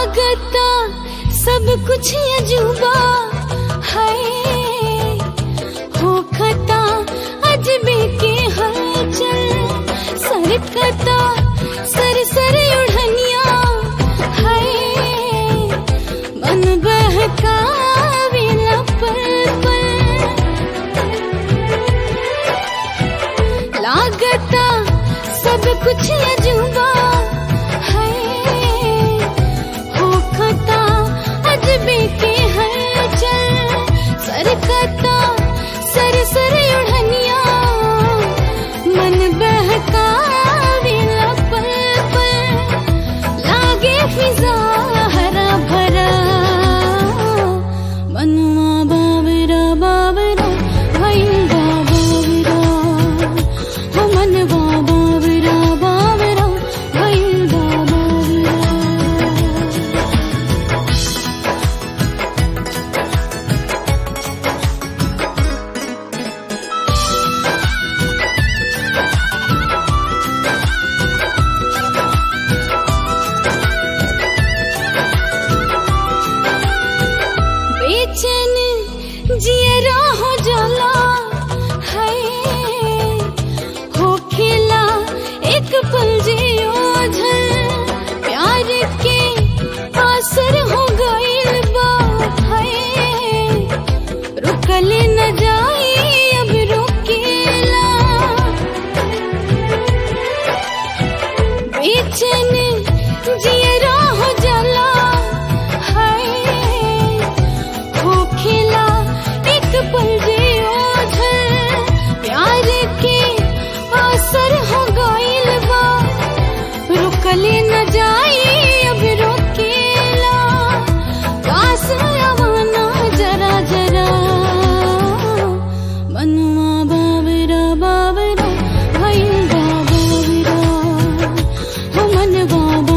लागता सब कुछ अजूबा है होखता अजबे के हलचल सरकता सर सर उड़निया है मन बहकावेला पल पल लागता सब कुछ अजूबा है होखता अजबे के हलचल सरकता सर सर उड़निया मन बहकावेला पल पल लागे फिजा हरा भरा मनुआ बाबरा बाबरा भइल बाबरा हो मनवा बाबरा बाबरा भइल बाबरा बेचैन जियरा हो जाला है हो खेला एक पल जियो झल प्यार के असर हो गइल बा है रुकल न जाई अब रुकेला बेचैन जियरा हो जाला है हो खेला एक पल जियो झल प्यार के असर हो गइल बा रुकले न जाई अब रोकेला कास अवाना जरा जरा मनुआ बाबरा बाबरा भइल बाबरा हो मनवा